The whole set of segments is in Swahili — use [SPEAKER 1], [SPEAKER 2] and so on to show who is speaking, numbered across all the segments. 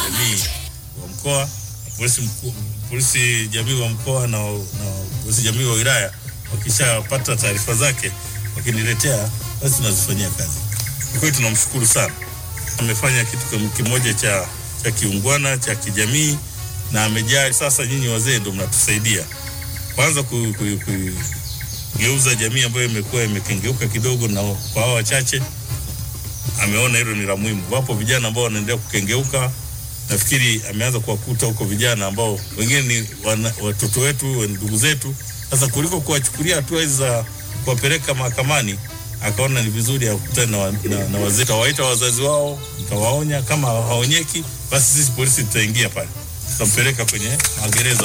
[SPEAKER 1] jamii wa mkoa, polisi mkuu, polisi jamii wa mkoa na, na polisi jamii wa wilaya wakishapata taarifa zake wakiniletea, basi tunazifanyia kazi. Kwa hiyo tunamshukuru sana, amefanya kitu kimoja cha, cha kiungwana cha kijamii na amejali. Sasa nyinyi wazee ndio mnatusaidia kwanza ku, ku, ku, kugeuza jamii ambayo imekuwa imekengeuka kidogo, na kwa hao wachache ameona hilo ni la muhimu. Wapo vijana ambao wanaendelea kukengeuka, nafikiri ameanza kuwakuta huko vijana ambao wengine ni wana, watoto wetu, ndugu zetu. Sasa kuliko kuwachukulia hatua hizi za kuwapeleka mahakamani, akaona ni vizuri akutane na, na, na wazee, tawaita wazazi wao, mtawaonya. Kama haonyeki, basi sisi polisi tutaingia pale, tutampeleka kwenye magereza.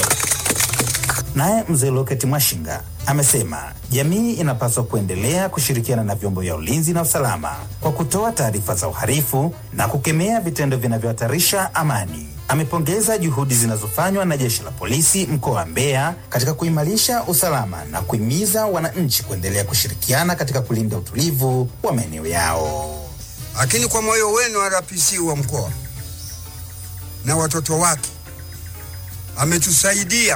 [SPEAKER 2] Naye mzee Loketi Mwashinga amesema jamii inapaswa kuendelea kushirikiana na vyombo vya ulinzi na usalama kwa kutoa taarifa za uhalifu na kukemea vitendo vinavyohatarisha amani. Amepongeza juhudi zinazofanywa na jeshi la polisi mkoa wa Mbeya katika kuimarisha usalama na kuhimiza wananchi kuendelea kushirikiana katika kulinda utulivu wa maeneo yao.
[SPEAKER 3] Lakini kwa moyo wenu RPC wa mkoa na watoto wake ametusaidia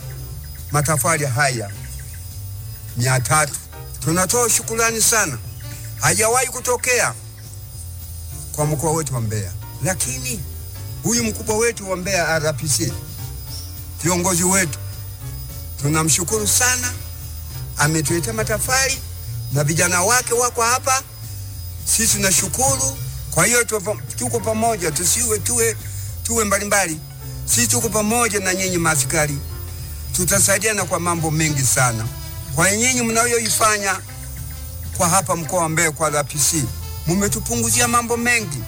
[SPEAKER 3] matafari haya mia tatu. Tunatoa shukrani sana, hajawahi kutokea kwa mkoa wetu wa Mbeya. Lakini huyu mkubwa wetu wa Mbeya RPC, viongozi wetu, tunamshukuru sana, ametuletea matafari na vijana wake wako hapa, sisi tunashukuru. Kwa hiyo tuko pamoja, tusiwe tuwe tuwe mbalimbali, sisi tuko pamoja na nyinyi maaskari tutasaidiana kwa mambo mengi sana. Kwa nyinyi mnayoifanya kwa hapa mkoa wa Mbeya kwa RPC, mmetupunguzia mambo mengi.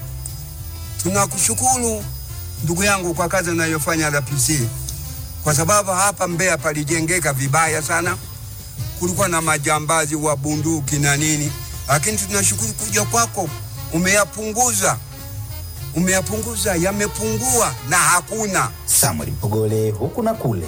[SPEAKER 3] Tunakushukuru ndugu yangu kwa kazi unayofanya RPC, kwa sababu hapa Mbeya palijengeka vibaya sana, kulikuwa na majambazi wa bunduki na nini, lakini tunashukuru kuja kwako umeyapunguza, umeyapunguza, yamepungua na hakuna.
[SPEAKER 2] Samuel Mpogole, huku na kule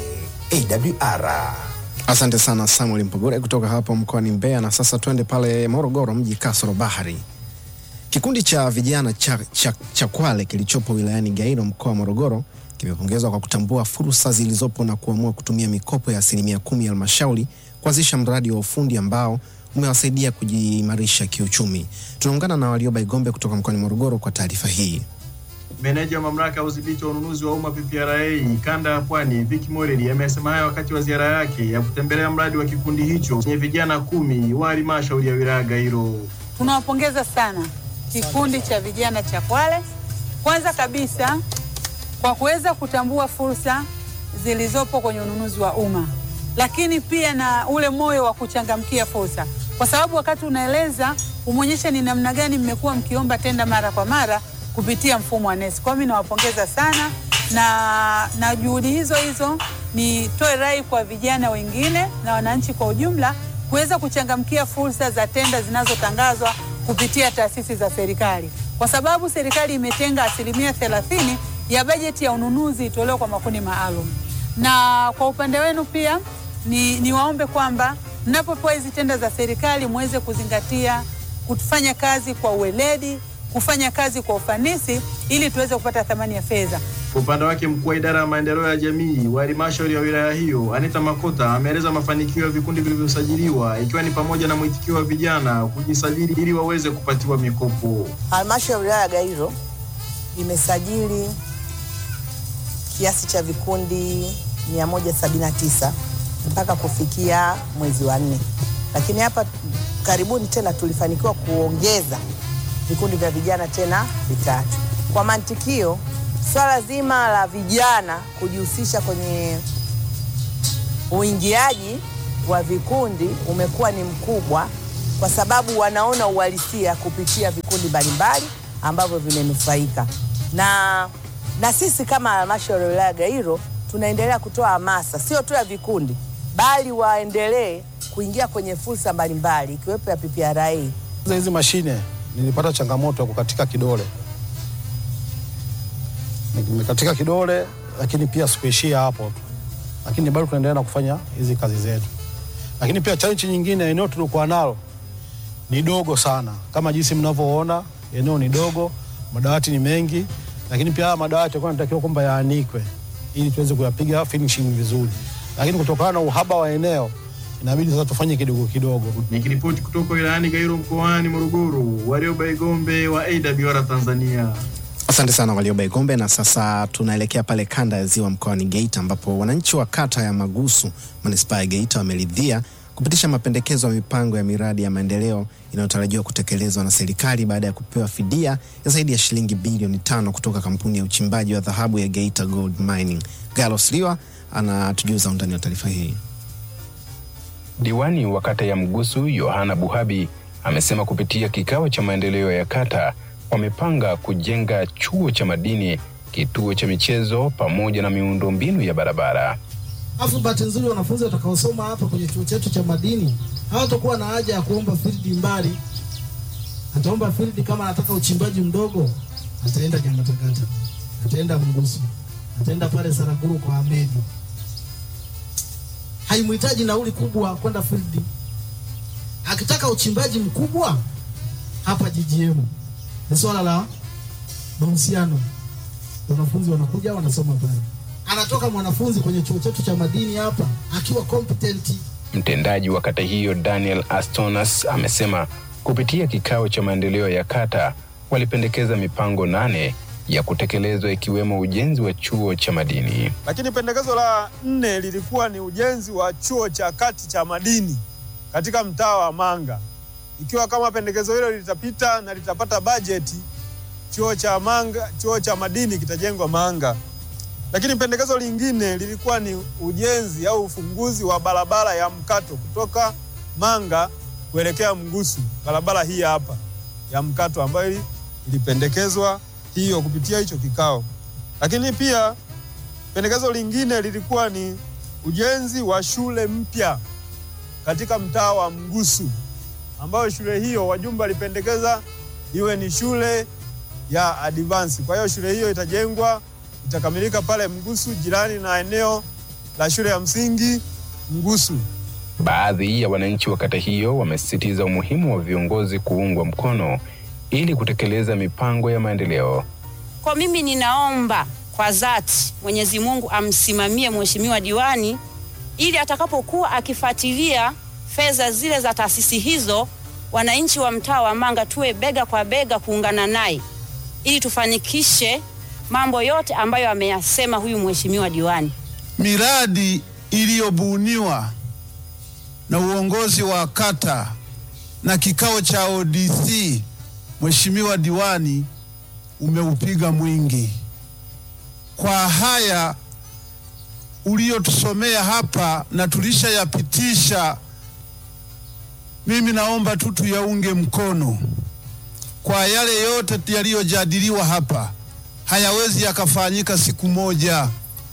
[SPEAKER 2] AWR.
[SPEAKER 4] Asante sana Samuel Mpogore kutoka hapo mkoani Mbeya. Na sasa twende pale Morogoro, mji kasoro bahari. Kikundi cha vijana cha, cha, cha Kwale kilichopo wilayani Gairo mkoa wa Morogoro kimepongezwa kwa kutambua fursa zilizopo na kuamua kutumia mikopo ya asilimia kumi ya halmashauri kuanzisha mradi wa ufundi ambao umewasaidia kujiimarisha kiuchumi. Tunaungana na Walioba Igombe kutoka mkoani Morogoro kwa taarifa hii.
[SPEAKER 5] Meneja wa mamlaka ya udhibiti wa ununuzi wa umma PPRA kanda ya Pwani Vicky Moreli amesema hayo wakati wa ziara yake ya kutembelea mradi wa kikundi hicho chenye vijana kumi wa halmashauri ya wilaya Gairo.
[SPEAKER 6] Tunawapongeza sana kikundi cha vijana cha Kwale, kwanza kabisa kwa kuweza kutambua fursa zilizopo kwenye ununuzi wa umma, lakini pia na ule moyo wa kuchangamkia fursa, kwa sababu wakati unaeleza umeonyesha ni namna gani mmekuwa mkiomba tenda mara kwa mara kupitia mfumo wa NeST. Kwa mimi nawapongeza sana na, na juhudi hizo hizo nitoe rai kwa vijana wengine na wananchi kwa ujumla kuweza kuchangamkia fursa za tenda zinazotangazwa kupitia taasisi za serikali, kwa sababu serikali imetenga asilimia thelathini ya bajeti ya ununuzi itolewe kwa makundi maalum. Na kwa upande wenu pia ni, niwaombe kwamba mnapopewa hizi tenda za serikali muweze kuzingatia kufanya kazi kwa uweledi kufanya kazi kwa ufanisi ili tuweze kupata thamani ya fedha.
[SPEAKER 5] Kwa upande wake, mkuu wa idara ya maendeleo ya jamii wa halmashauri ya wilaya hiyo Anita Makota ameeleza mafanikio ya vikundi vilivyosajiliwa ikiwa ni pamoja na mwitikio wa vijana kujisajili ili waweze kupatiwa mikopo.
[SPEAKER 7] Halmashauri ya wilaya ya Gairo imesajili kiasi cha vikundi 179 mpaka kufikia mwezi wa nne, lakini hapa karibuni tena tulifanikiwa kuongeza vikundi vya vijana tena vitatu. Kwa mantikio, swala zima la vijana kujihusisha kwenye uingiaji wa vikundi umekuwa ni mkubwa, kwa sababu wanaona uhalisia kupitia vikundi mbalimbali ambavyo vimenufaika na, na sisi kama halmashauri ya wilaya Gairo tunaendelea kutoa hamasa sio tu ya vikundi, bali waendelee kuingia kwenye fursa mbalimbali ikiwepo ya PPRA.
[SPEAKER 8] Hizi mashine nilipata changamoto ya kukatika kidole, nimekatika kidole, lakini pia sikuishia hapo tu, lakini bado tunaendelea na kufanya hizi kazi zetu. Lakini pia challenge nyingine, eneo tulikuwa nalo ni dogo sana, kama jinsi mnavyoona, eneo ni dogo, madawati ni mengi, lakini pia haya madawati yalikuwa yanatakiwa kwamba yaanikwe ili tuweze kuyapiga finishing vizuri, lakini kutokana na uhaba wa eneo inabidi sasa tufanye kidogo kidogo.
[SPEAKER 5] Nikiripoti kutoka wilayani Gairo mkoani Morogoro, Warioba Igombe wa AWR Tanzania.
[SPEAKER 4] Asante sana Walioba Igombe. Na sasa tunaelekea pale kanda ya Ziwa mkoani Geita, ambapo wananchi wa kata ya Magusu manispaa ya Geita wameridhia kupitisha mapendekezo ya mipango ya miradi ya maendeleo inayotarajiwa kutekelezwa na serikali baada ya kupewa fidia ya zaidi ya shilingi bilioni tano kutoka kampuni ya uchimbaji wa dhahabu ya Geita Gold Mining. Galos Liwa anatujuza undani wa taarifa hii.
[SPEAKER 9] Diwani wa kata ya Mgusu Yohana Buhabi amesema kupitia kikao cha maendeleo ya kata wamepanga kujenga chuo cha madini, kituo cha michezo pamoja na miundombinu ya barabara.
[SPEAKER 10] Alafu bahati nzuri wanafunzi watakaosoma hapa kwenye chuo chetu cha madini hawatakuwa na haja ya kuomba field mbali. Ataomba field kama anataka uchimbaji mdogo, ataenda Nyamatakata, ataenda Mgusu, ataenda pale Saraguru kwa Ahmedi. Haimhitaji nauli kubwa kwenda field. Akitaka uchimbaji mkubwa hapa GGM, ni swala la mahusiano. Wanafunzi wanakuja wanasoma pale anatoka mwanafunzi kwenye chuo chetu cha madini hapa akiwa competent.
[SPEAKER 9] Mtendaji wa kata hiyo Daniel Astonas amesema kupitia kikao cha maendeleo ya kata walipendekeza mipango nane ya kutekelezwa ikiwemo ujenzi wa chuo cha madini.
[SPEAKER 11] Lakini pendekezo la nne lilikuwa ni ujenzi wa chuo cha kati cha madini katika mtaa wa Manga. Ikiwa kama pendekezo hilo litapita na litapata bajeti, chuo cha Manga, chuo cha madini kitajengwa Manga. Lakini pendekezo lingine lilikuwa ni ujenzi au ufunguzi wa barabara ya mkato kutoka Manga kuelekea Mgusu, barabara hii hapa ya mkato ambayo ilipendekezwa hiyo kupitia hicho kikao. Lakini pia pendekezo lingine lilikuwa ni ujenzi wa shule mpya katika mtaa wa Mgusu, ambayo shule hiyo wajumbe walipendekeza iwe ni shule ya advance. Kwa hiyo shule hiyo itajengwa itakamilika pale Mgusu, jirani na eneo la shule ya msingi Mgusu.
[SPEAKER 9] Baadhi ya wananchi wa kata hiyo wamesisitiza umuhimu wa viongozi kuungwa mkono ili kutekeleza mipango ya maendeleo.
[SPEAKER 12] Kwa mimi ninaomba kwa dhati Mwenyezi Mungu amsimamie mheshimiwa diwani ili atakapokuwa akifuatilia fedha zile za taasisi hizo, wananchi wa mtaa wa Manga tuwe bega kwa bega kuungana naye ili tufanikishe mambo yote ambayo ameyasema huyu mheshimiwa diwani.
[SPEAKER 13] Miradi iliyobuniwa na uongozi wa kata na kikao cha ODC, mheshimiwa diwani umeupiga mwingi. Kwa haya uliyotusomea hapa na tulishayapitisha, mimi naomba tu tuyaunge mkono. Kwa yale yote yaliyojadiliwa hapa hayawezi yakafanyika siku moja.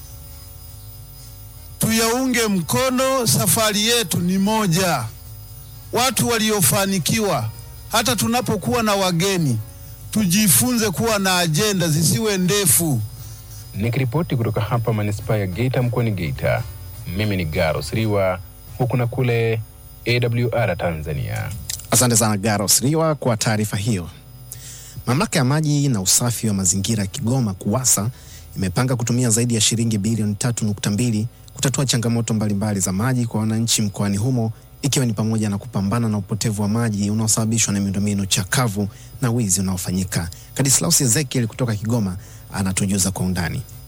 [SPEAKER 13] Tuyaunge mkono, safari yetu ni moja. Watu waliofanikiwa, hata tunapokuwa na wageni, tujifunze kuwa na ajenda zisiwe ndefu.
[SPEAKER 9] Nikiripoti kutoka hapa manispaa ya Geita mkoani Geita, mimi ni Garos Riwa, huku na kule AWR Tanzania.
[SPEAKER 4] Asante sana Garos Riwa kwa taarifa hiyo. Mamlaka ya maji na usafi wa mazingira Kigoma KUWASA imepanga kutumia zaidi ya shilingi bilioni 3.2 kutatua changamoto mbalimbali za maji kwa wananchi mkoani humo ikiwa ni pamoja na kupambana na upotevu wa maji unaosababishwa na miundombinu chakavu na wizi unaofanyika. Kadislaus Ezekiel kutoka Kigoma anatujuza kwa undani.